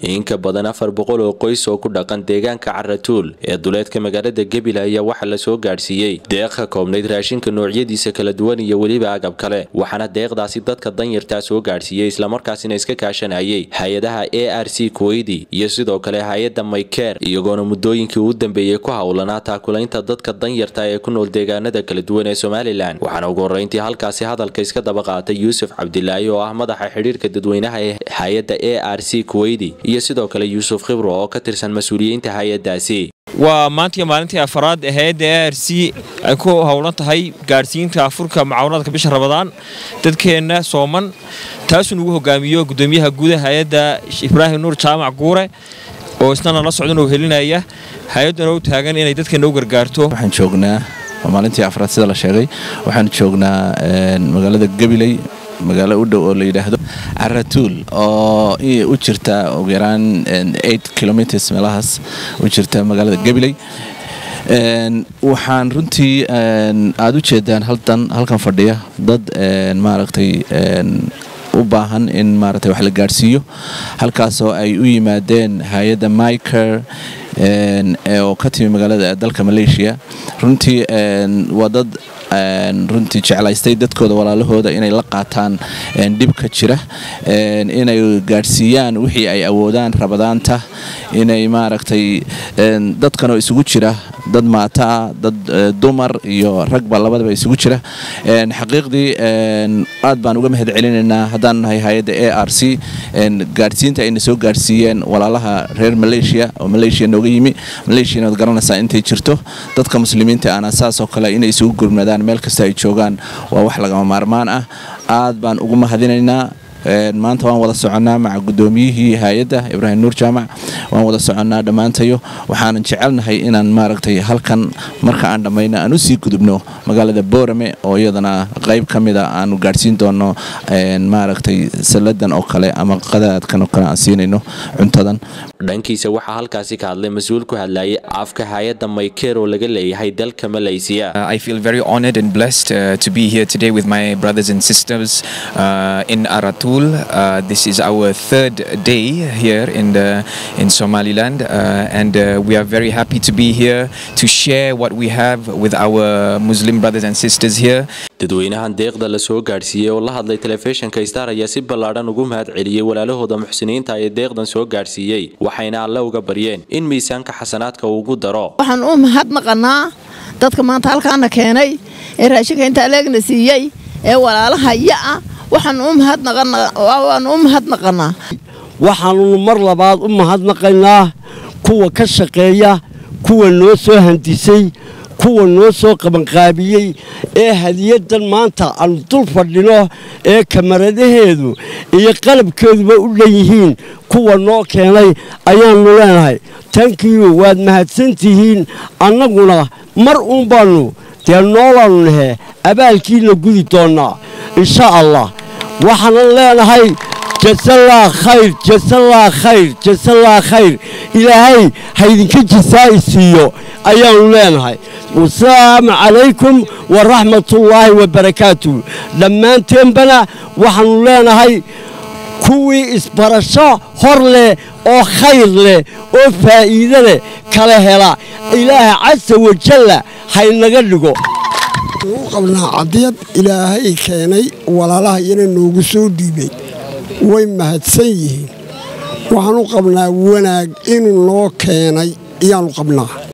in ka badan afar boqol oo qoys oo ku dhaqan deegaanka caratuul ee duleedka magaalada gebile ayaa waxaa la soo gaadhsiiyey deeq ka koobnayd raashinka noocyadiisa kala duwan iyo weliba agab kale waxaana deeqdaasi dadka danyartaa soo gaadhsiiyey islamarkaasina iska kaashanayay hay-adaha a r c kuweydi iyo sidoo kale hay-adda maykeer iyagoona muddooyinkii u dambeeyey ku howlanaa taakulaynta dadka danyarta ee ku nool deegaanada kala duwan ee somalilan waxaana ugu horreyntii halkaasi hadalka iska daba qaatay yuusuf cabdilaahi oo ah madaxa xidhiirka dadweynaha ee hay-adda a r c kuweydi iyo sidoo kale yuusuf khibro oo ka tirsan mas-uuliyiinta hay-adaasi waa maantii maalintii afaraad ee hay-adda a r c ay ku howlan tahay gaadhsiinta afurka mucaawanadka bisha rabadaan dadkeenna sooman taasuu nugu hogaamiyo gudoomiyaha guudaha hay-adda ibraahim nuur jaamac guure oo isnana la socdan oo helinaya hay-adduna u taagan inay dadkeenna u gargaarto waxaan joognaa waa maalintii afraad sida la sheegay waxaan joognaa magaalada gabiley magaalo u dhow oo la yidhaahdo caratuul oo u jirta ugu yaraan kilomitrs meelahaas u jirta magaalada gabiley waxaan runtii aada u jeedaan halkan fadhiya dad maaragtay u baahan in maaragtay wax la gaadhsiiyo halkaasoo ay u yimaadeen hay-adda miker oo ka timi magaalada dalka malaysia runtii waa dad runtii jeclaystay dadkooda walaalahooda inay la qaataan dhibka jira inay gaadhsiiyaan wixii ay awoodaan rabadaanta inay maaragtay dadkanoo isugu jira dad maataa dad dumar iyo ragba labadaba isugu jira xaqiiqdii aad baan uga mahad celinaynaa haddaan nahay hay-adda a r c gaadhsiinta ayna soo gaadhsiiyeen walaalaha reer malaysia oo malaysia nooga yimi malaysiana waad garanaysaa intay jirto dadka muslimiinta ana saasoo kale inay isugu gurmadaan meel kasta ay joogaan waa wax lagama maarmaan ah aad baan ugu mahadinaynaa maanta waan wada soconnaa maca gudoomiyihii hay-adda ibraahim nuur jaamac waan wada soconnaa dhammaantayo waxaanan jecelnahay inaan maaragtay halkan marka aan dhammayno aan usii gudubno magaalada boorame oo iyadana qayb ka mida aanu gaadhsiin doonno maaragtay salladan oo kale ama qadaadkan oo kale aan siinayno cuntadan dhankiisa waxaa halkaasi ka hadlay mas-uul ku hadlayay afka hay-adda maykeer oo laga leeyahay dalka malaysiya I feel very honored and blessed uh, to be here today with my brothers and sisters uh, in Aratul. Uh, this is our third day here in the in Somaliland, uh, and uh, we are very happy to be here to share what we have with our Muslim brothers and sisters here. dadweynahan deeqda la soo gaadhsiiyey oo la hadlay telefishinka star ayaa si ballaadhan ugu mahad celiyey walaalahooda muxsiniinta ee deeqdan soo gaadhsiiyey waxayna alle uga baryeen in miisaanka xasanaadka uu ugu daro waxaan u mahadnaqanaa dadka maanta halkaana keenay ee raashinka inta aleegna siiyey ee walaalahaya ah waxaan u mahadnaqanaa waxaannu mar labaad u mahadnaqaynaa kuwa ka shaqeeya kuwa noo soo handisay kuwa noo soo qabanqaabiyey ee hadiyadan maanta aanu dul fadhino ee kamaradaheedu iyo qalabkeeduba u dhan yihiin kuwa noo keenay ayaannu leenahay tankiyu waad mahadsantihiin annaguna mar uun baannu dee noolaannu nahe abaalkiina gudi doonnaa insha allah waxaanan leenahay jasallah khayr jasallah khayr jasallah khayr ilaahay haydinka jisaa'i siiyo ayaannu leenahay wasalaamu calaykum waraxmatullaahi wabarakaatuh dhammaanteenbana waxaannu leenahay kuwii isbarasho hor leh oo khayr leh oo faa'iide leh kala hela ilaaha casa wajalla haynaga dhigo u qabnaa cadiyad ilaahay keenay walaalaha iyana noogu soo dhiibay way mahadsan yihiin waxaan u qabnaa wanaag inuu noo keenay ayaannu qabnaa